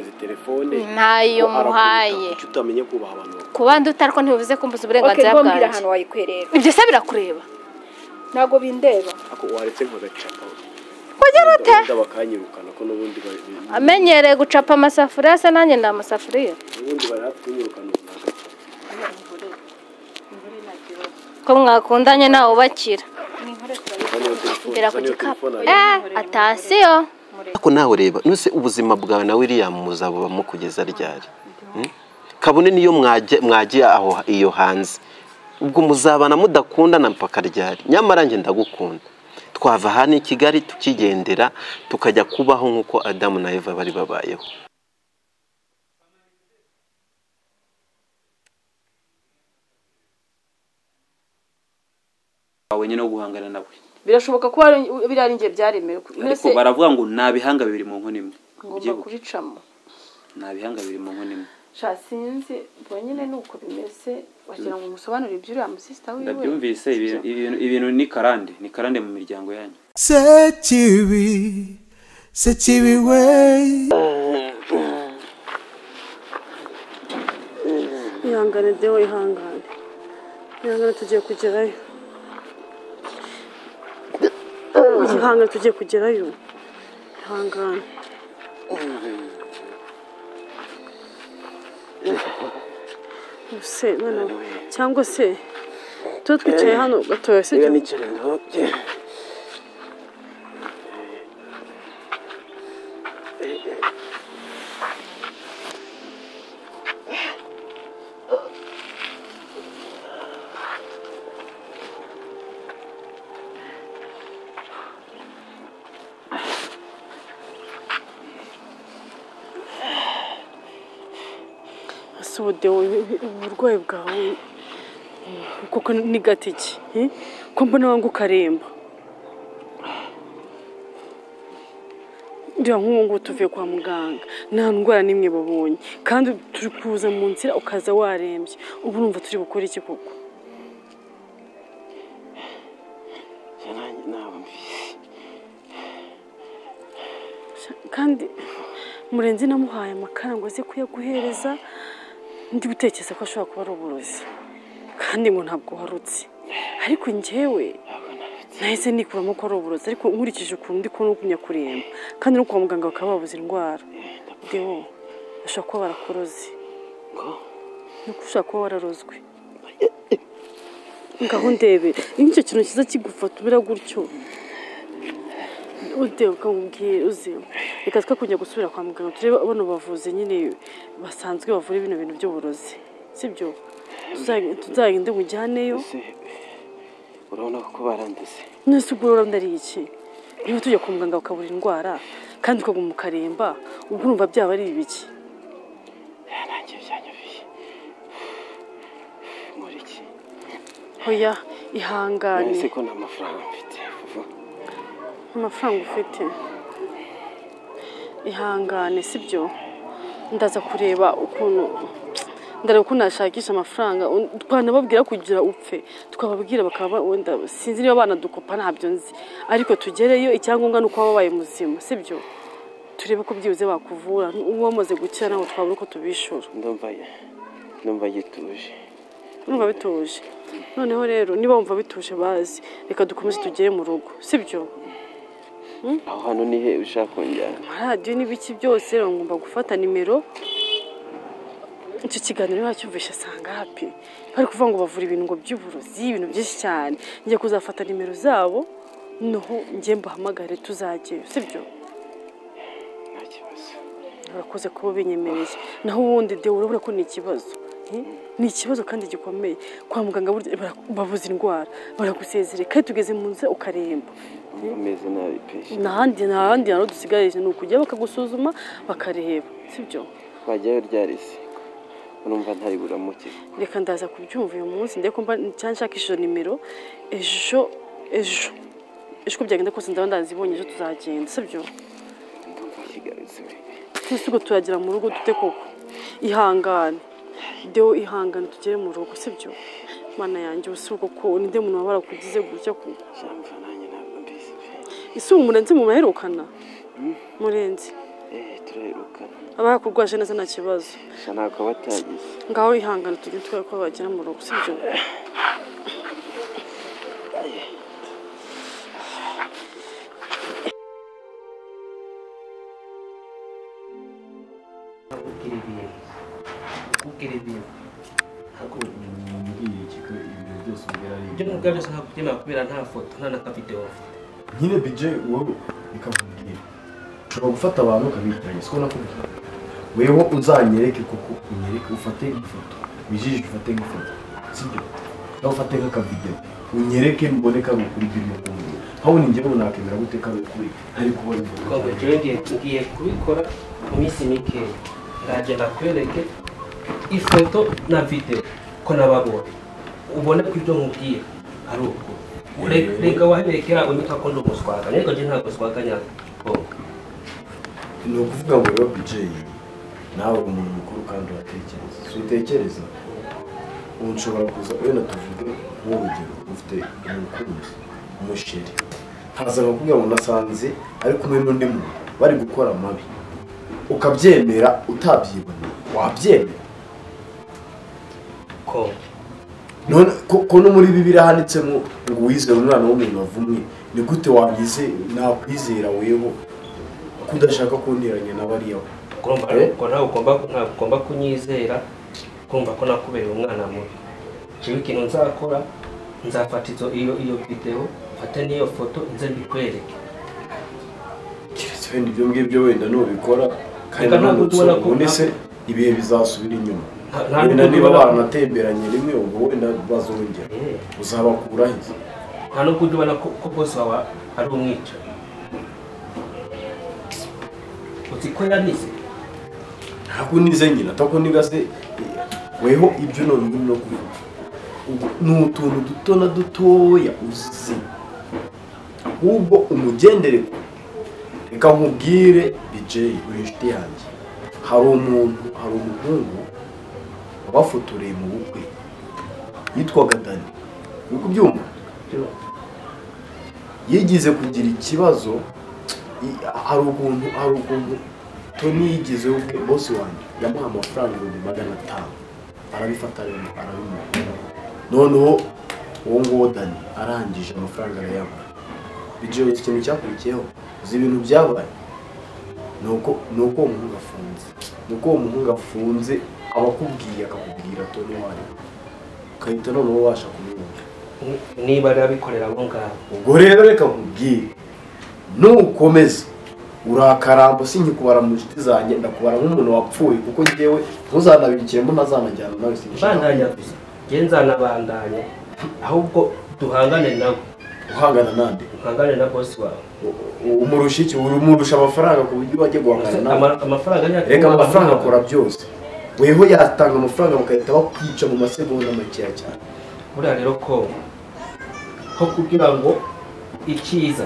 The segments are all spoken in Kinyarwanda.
izi telefone ntayo ko arakubita, muhaye kuki utamenye kubaha abantu bakuru kuba ndi ariko ntibivuze ko mbuze oke uburenganzira mbwira bwanjye ahantu wayikorera ibyo se birakureba ntabwo bindeba ako waretse nkagacapa kugira ute wenda bakanyirukana ko n'ubundi bari- amenyereye gucapa amasafuriya se nanjye ni amasafuriya n'ubundi bari hafi kunyirukana ubu nagacapa ko mwakundanye ntawe ubakira Izo niyo telefone mbera izo ku niyo gikapu telefone ari- eh atasiyo ariko nawe reba nuse ubuzima bwawe na william muzabubamo kugeza ryari Hmm? kabone niyo mwajya- mwagiye aho iyo hanze ubwo muzabana mudakundana mpaka ryari nyamara njye ndagukunda twava hano i kigali tukigendera tukajya kubaho nk'uko adamu na eva bari babayeho wawe nyine wo guhangana nawe birashoboka ko wari- biriya ari njye byaremewe ariko mbese baravuga ngo nta bihanga bibiri mu nkono imwe ngomba Ubyibuke, kubicamo nta bihanga bibiri mu nkono imwe sha sinzi ubwo nyine ni uko bimeze wagira ngo umusobanurire iby'uriya musisita wiwe ndabyumvise ibi- ibintu- ibintu ni karande ni karande mu miryango yanyu Sekibi, Sekibi way. ihangane dewe ihangane ihangane tugiye kugerayo ihangane tugiye kugerayo ihangane se mwana wa- cyangwa se tuba twicaye hano gatoya si byo ese ubu dewe uburwayi bwawe kuko ni gato iki eh? ko mbona wangu ukaremba uriya nk'ubu ngubu tuvuye kwa muganga nta ndwara n'imwe babonye kandi turi kuza mu nzira ukaza warembye ubu urumva turi bukore iki koko kandi murenzi namuhaye amakara ngo aze kuyaguhereza ndi gutekereza ko ashobora kuba ari uburozi kandi ngo ntabwo uharutse ariko njyewe nahise nikuramo ko ari uburozi ariko nkurikije ukuntu ndi kubona ugumya kuremba kandi no kwa muganga bakaba babuze indwara dewo bashobora kuba barakoroze nuko ushobora kuba wararozwe ngaho ndebe iyo icyo kintu cyiza kigufata umera gutyo ude ukamubwira uze reka twe kujya gusubira kwa muganga turebe bano bavuzi nyine basanzwe bavura bino bintu by'uburozi sibyo Tuza- tuzagende mujyaneyo urabona ko baranduze nese ubwo rero ndari iki niba tujya kwa muganga bakabura indwara kandi ukaguma ukaremba ubwo urumva byaba ari ibiki nanjye byanyubiye muri iki hoya ihangane ko nta mafaranga mfite amafaranga ufite ihangane sibyo ndaza kureba ukuntu ndareba ukuntu nashakisha amafaranga Un- twanababwira kugira upfe twababwira bakaba ba- wenda sinzi niba banadukopa ntabyo nzi ariko tugereyo icyangombwa ni uko waba wabaye muzima sibyo turebe ko byibuze bakuvura uba wamaze gukira ntabwo twabura uko tubishura ndumva ndumva gituje urumva bituje noneho rero niba wumva bituje bazi reka dukomeze tugere mu rugo sibyo aho hantu ni he ushaka kongera radiyo n'ibiki byose rero ngomba gufata nimero icyo kiganiro ntacyumvishe asanga hapi bari kuvuga ngo bavura ibintu by'uburozi ibintu byinshi cyane njye kuzafata nimero zabo noneho njye mbahamagare tuzageyo sibyo nta kibazo urakoze kuba binyemereye naho ubundi dewe urabona ko ni ikibazo eh? ni ikibazo kandi gikomeye kwa muganga burya bara- babuze indwara baragusezerera kandi tugeze mu nzira ukaremba ameze nabi peshi ntahandi ntahandi hantu dusigarije ni ukujya bakagusuzuma bakareba sibyo twajyayo ryarisi urumva ntari buramukize reka ndaza kubyumva uyu munsi ndeko mba cyangwa nshakisha izo nimero ejo ejo ejo uko byagenda kose ndaba ndazibonye ejo tuzagenda sibyo ndumva kigarutse we twese turagera mu rugo dute koko ihangane deo ihangane tugere mu rugo sibyo mana yanjye ubu si ubwo ko ninde muntu waba warakugize gutya koko jamva nanjye ntabwo mbizi pe ese ubu murenze mubaherukana murenze eh tu turahirukana abakurwaje neza nta kibazo gusa ntabwo batagize ngaho ihangane tujye turebe ko bagera mu rugo sibyo kubwira ibintu kubwira ibintu ibyo ngibyo byose ntabwo kubera nta foto nta na kavidewo nyine bije wowe bikakubwira ushobora gufata abantu ukabitiranya siko nakubwiye weho uzanyereke kuko unyereke ufate ifoto wijishe ufate nk'ifoto sibyo nawe ufate nk'akavidewo unyereke mbone karukuri ibyo kumwe aho ni njyewe nakemera gute karukuri ari kubona ifoto ubwo rero ngiye ngiye kubikora mu minsi mikeya nzajya nakwereke ifoto na videwo ko nababonye ubone ko ibyo nkubwiye ari uko Re- reka waherekera unyuka ko ndi umuswaga ariko njye ntabwo swaganya ni ukuvuga ngo rero bije nawe uri umuntu mukuru kandi uratekereza si utekereza ubu nshobora kuza wenda tuvuge nk'urugero ufite umukunzi umusheri ntaza nkakubwira ngo nasanze ari kumwe n'undi muntu bari gukora amabi ukabyemera utabyibona wabyemera ko none ko- ko no muri bibiri handitsemo ngo wizere umwana w'umuntu wavumwe ni gute wabize nakwizera weho ko udashaka kundiranya na bariya we urumva Eh? ko nawe ugomba ntabwo ugomba kunyizera kumva ko nakubereye umwana mubi jewe ikintu nzakora nzafata izo iyo iyo videwo mfate n'iyo foto nze mbikwereke keretse wenda ibyo ngibyo wenda nubikora kandi Reka ntabwo tubona nanone ko- ubundi se ibihe bizasubira inyuma Nta- nta wenda nubwo niba tubona- baranatemberanye rimwe ubwo wenda bazongera Eh, uzabakura heza nta nubwo ujya ubona ko ko bose wawe ari umwicanyi uzi ko yanize ntabwo nize nyina atako niba se weho ibyo none ngino no kuvuga Ubwo ni utuntu duto na dutoya uzi ahubwo umugendere kure reka nkubwire bijeyi uri inshuti yanjye hari umuntu hari umuhungu wabafotoreye mu bukwe yitwaga dani uri kubyumva yigize kugira ikibazo i- hari ukuntu hari ukuntu toni yigize ubwe bosi wanjye yamuha amafaranga ibihumbi magana atanu arabifata rero arabimuha noneho uwo nguwo dani arangije amafaranga arayamuha bigiye uzi ikintu cyakurikiyeho uzi ibintu byabaye ni uko ni uko uwo muhungu afunze ni uko uwo muhungu afunze aba akubwiye akakubwira toni wanyu ukahita noneho ubasha kumwumva Ni- niba ari abikorera abo ngabo ubwo rero reka nkubwire nukomeza urakarambo sinkikubara mu nshuti zanjye ndakubara nk'umuntu wapfuye kuko njyewe ntuzanabirikiremo ntazanajyana nawe bandanya sinshaka gusa ngenza nabandanya ahubwo duhangane nawe guhangana nande duhangane na bosi wawe U- umurusha iki umurusha amafaranga ku buryo wajya guhangana nawe Ama- amafaranga yacu reka amafaranga akora byose weho yatanga amafaranga bakahita bakwica mu masegonda makeya cyane buriya rero ko ko kugira ngo icyiza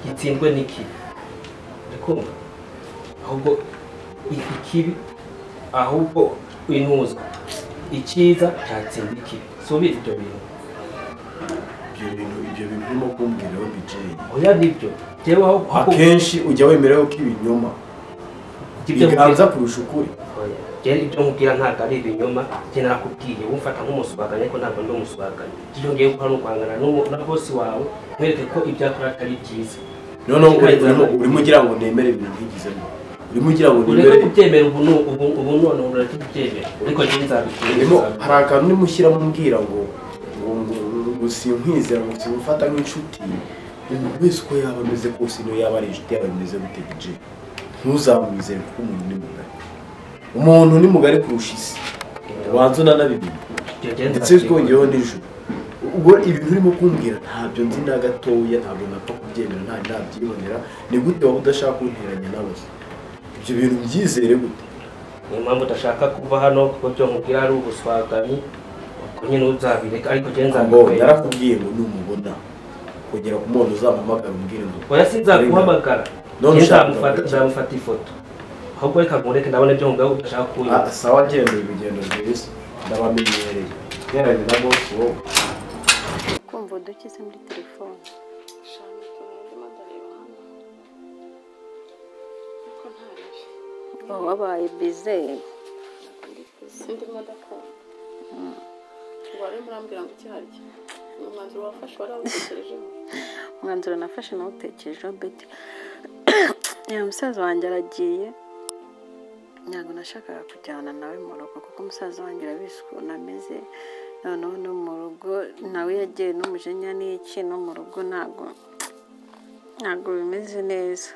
gitsindwe n'ikibi urikumva ahubwo i- ikibi ahubwo intuza icyiza cyatsinda ikibi subiza ibyo bintu ibyo bintu ibyo bintu urimo kumbwiraho bijeyi oya nibyo reba aho akenshi ujya wemeraho ko ibinyoma biganza kurusha ukuri rero ibyo nkubwira ntabwo ari ibinyoma njye nakubwiye wumfata nk'umusubaganya ariko ntabwo ndi umusubaganya icyo ngiye gukora ni uguhangana n'umu- na bosi wawe mwereke ko ibyo akora atari byiza noneho urimo urimo ugira ngo nemere ibintu ntigizemo urimo ugira ngo ureke nemere kubyemera ubu nu- ubu ubu none ubu ureke kubyemera ariko njye nzabikora urimo hari akantu urimo ushyiramo umbwira ngo ngo ngo ngo sinkwizera ngo simufata nk'inshuti umuntu wese uko yaba ameze kose niyo yaba ari inshuti yawe imeze gute bije ntuzamwizere kuko umuntu ni mugari umuntu ni mugari kurusha isi ubanza unanabimenya ndetse twongeyeho n'ijuru ubwo ibintu urimo kumbwira ntabyo nzi na gatoya ntabwo napfa kubyemera nta nabyibonera ni gute waba udashaka kunteranya nawe ibyo bintu byizere gute niyo mpamvu udashaka kuva hano kuko ibyo nkubwira ari ubuswaganyi ubwo nyine uzabireka ariko njye ngo nzabikora narakubwiye ngo numubona kongera kumubona uzamuhamagara umbwire ngo oya sinzaguhamagara None njye ushaka nzamufata kugaruka. nzamufata ifoto ahubwo reka ngureke ndabona ibyo nkubwira udashaka kunyumva "Ah, sawa genda urugendo rwiza ndabamenyereye nteranye na bosi wowe kumva udukize muri telefone Shaka, ndimo ndareba hano. Ariko nta wabaye bizeye sindi modoka ngo wari murambwira ngo ikiharya umwanzuro wafashe warawutekerejeho umwanzuro nafashe nawutekerejeho beti uyu musaza wanjye aragiye ntabwo nashakaga kujyana nawe mu rugo kuko umusaza wanjye arabizi ukuntu ameze noneho no mu rugo nawe yagiye n'umujinya n'iki no mu rugo ntabwo ntabwo bimeze neza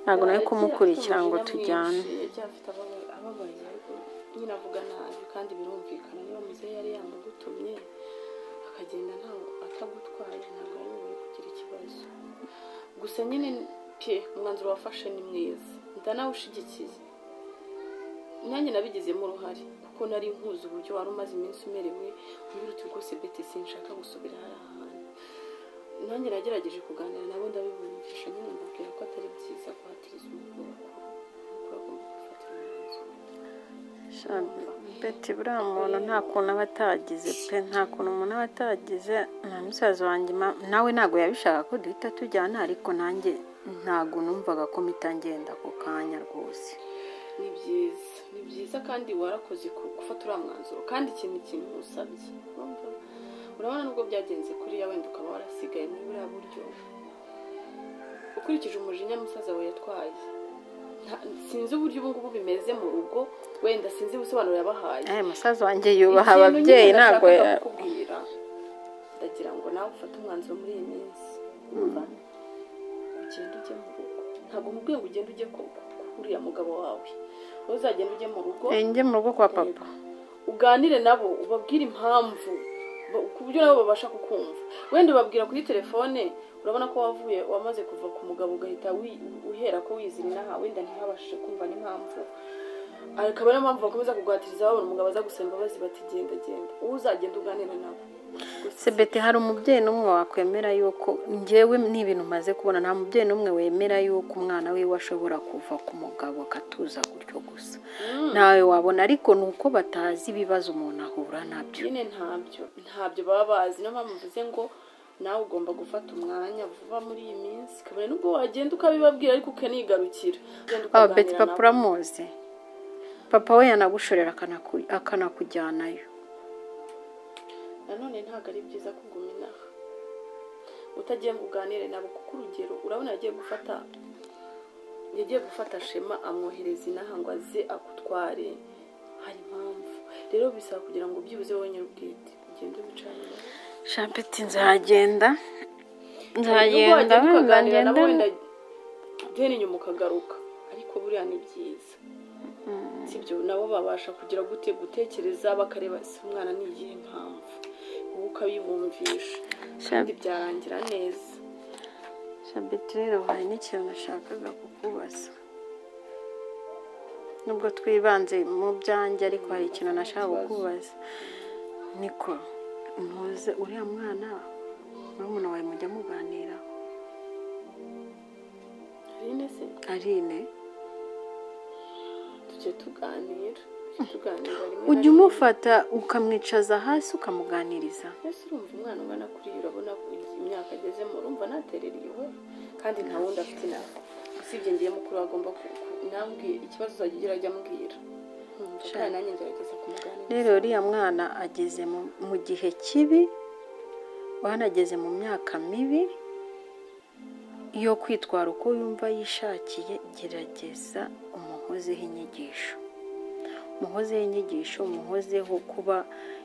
ntabwo nari kumukurikira ngo tujyane yagiye afite ababa- ababaye ariko nyine avuga nabi kandi birumvikana niba muzehe yari yanagutumye akagenda ntawe atagutwaye ntabwo ari wowe kugira ikibazo gusa nyine pe umwanzuro wafashe ni mwiza ndanawushyigikiye nanjye nabigizemo uruhare kuko nari nkuzi uburyo wari umaze iminsi umerewe umbwira uti rwose beti sinshaka gusubira hariya hantu nanjye nagerageje kuganira nabo ndabibumvisha nyine mbabwira ko atari byiza guhatiriza umukobwa kuko agomba gufatira umwanzuro beti buriya muntu nta kuntu aba atagize pe nta kuntu umuntu aba atagize na musaza wanjye ma- nawe ntabwo yabishaka ko duhita tujyana ariko nanjye ntabwo numvaga ko mpita ngenda ako kanya rwose ni byiza ni byiza kandi warakoze ku- gufata uriya mwanzuro kandi iki ni ikintu usabye Urumva? urabona nubwo byagenze kuriya wenda ukaba warasigaye muri buriya buryo ukurikije umujinya musaza we yatwaye Nta- sinzi uburyo ubu ngubu bimeze mu rugo wenda sinzi ibisobanuro yabahaye Eh, musaza wanjye yubaha ababyeyi ntabwo ntabwo ya- kukubwira ndagira ngo nawe ufate umwanzuro muri iyi minsi Urumva? ugende ujye mu rugo ntabwo mubwiye ngo ugende ujye ku- ku- kuriya mugabo wawe wowe uzagenda ujye mu rugo Eh, njye mu rugo kwa papa uganire nabo ubabwire impamvu ba- ku buryo nabo babasha kukumva wenda ubabwira kuri telefone urabona ko wavuye wamaze kuva ku mugabo ugahita wi- uhera ko wizira inaha wenda ntihabashije kumva n'impamvu akaba niyo mpamvu bakomeza kugwatiriza babona umugabo aza gusaba imbabazi bati genda genda uwo uzagenda uganira nabo sebete hari umubyeyi n'umwe wakwemera yuko njyewe ni ibintu maze kubona nta mubyeyi n'umwe wemera yuko umwana wiwe ashobora kuva ku mugabo akatuza gutyo gusa nawe wabona ariko ni uko batazi ibibazo umuntu ahura nabyo nyine ntabyo ntabyo baba bazi niyo mpamvu mvuze ngo nawe ugomba gufata umwanya vuba muri iyi minsi kabone nubwo wagenda ukabibabwira ariko ukanigarukira Ugenda aba ukaganira beti nabo. papa uramuzi papa we yanagushorera akanaku- akanakujyanayo nanone ntabwo ari byiza kuguma inaha utagiye ngo uganire nabo kuko urugero urabona yagiye gufata yagiye gufata shema amwohereza inaha ngo aze agutware hari impamvu rero bisaba kugira ngo ubyibuze wonyine ubwite ugende wicaranye nabo. shapeti nzagenda Nubwo nzagenda wagenda ukaganira nabo nzagenda wenda ugenda inyuma ukagaruka ariko buriya ni byiza sibyo nabo babasha kugira gute gutekereza bakareba ese umwana ni iyihe mpamvu wowe ukabibumvisha kandi byarangira neza shabiti rero hari n'ikintu nashakaga kukubaza nubwo twibanze mu byanjye ariko hari ikintu nashaka kukubaza niko ntuze uriya mwana murumuna wawe mujya muganira Aline se arine tujye tuganira tujye tuganira rimwe na ujya rimwe. umufata ukamwicaza hasi ukamuganiriza mbese urumva umwana ungana kuriya urabona ko imyaka agezemo urumva naterera iwe kandi nta wundi afite inama usibye ngiye mukuru we agomba ku- ku- nambwiye ikibazo uzajya ugira ajya ambwira Urumva, Sha. kandi nanjye ngerageza kumuganira rero uriya mwana ageze mu- mu gihe kibi wanageze mu myaka mibi yo kwitwara uko yumva yishakiye gerageza umuhozeho inyigisho umuhozeho inyigisho umuhozeho kuba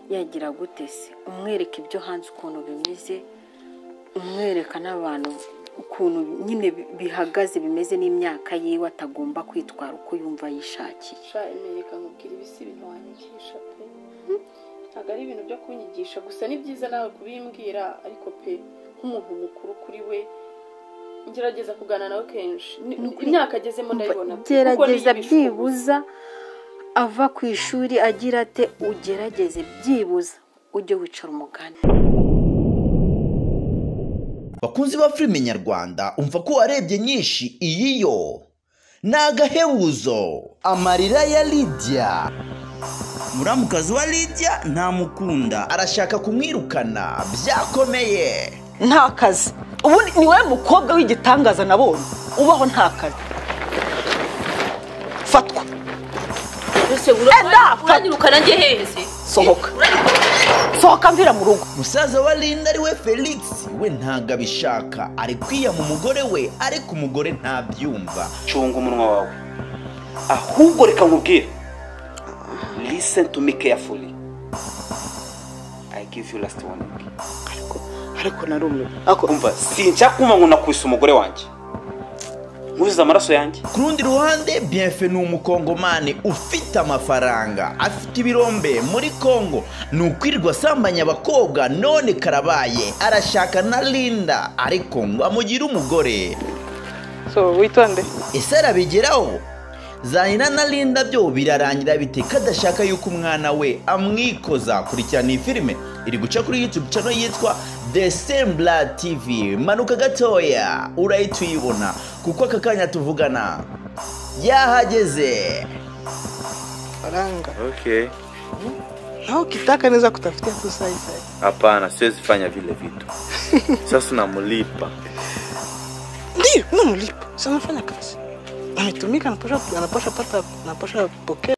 yagira gute se umwereka ibyo hanze ukuntu bimeze umwereka n'abantu ukuntu nyine bi- bihagaze bimeze n'imyaka yiwe atagomba kwitwara uko yumva yishakiye sha imenyeka nkubwira ibisi ibintu wanyigisha pe ntabwo ari ibintu byo kunyigisha gusa ni byiza nawe kubimbwira ariko pe nk'umuntu mukuru kuri we ngerageza kuganira nawe kenshi Ni- imyaka agezemo ndayibona pe, kuko niyo gerageza ibishuko byibuza ava ku ishuri agira ate ugerageze byibuza ujye wicara umugani bakunzi ba filime nyarwanda umva ko warebye nyinshi iyi yo ni agahebuzo amarira ya lidiya muramukazi wa lidiya ntamukunda arashaka kumwirukana byakomeye nta kazi ubundi ni wowe mukobwa w'igitangaza nabonye ubaho nta kazi fatwa uranyiruka nanjye hehese sohoka sohoka mvira mu rugo musaza wa linda ari we felix we ntabwo abishaka ari kwiyama umugore we ariko umugore ntabyumva cunga umunwa wawe ahubwo reka nkubwire listen to me carefully i give you last warning ariko narumiwe umva sinshaka kumva ngo nakubise umugore wanjye nkuzize amaraso yanjye ku rundi ruhande bienfe ni umukongomani ufite amafaranga afite ibirombe muri kongo ni ukwirirwa asambanya abakobwa none karabaye arashaka na linda ariko ngo amugire umugore so witonde ese arabigeraho zahina na linda byo birarangira bite kadashaka yuko umwana we amwikoza kurikirana iyi filime iri guca kuri youtube channel yitwa the sembla tv manuka gatoya urahita uyibona kuko aka kanya tuvugana yahageze faranga okay na ukitaka naweza kutafutia tu sahi sahi hapana siwezi fanya vile vitu sasa namlipa ndio unamlipa si anafanya kazi ametumika anapasha anapasha pata anapasha pokea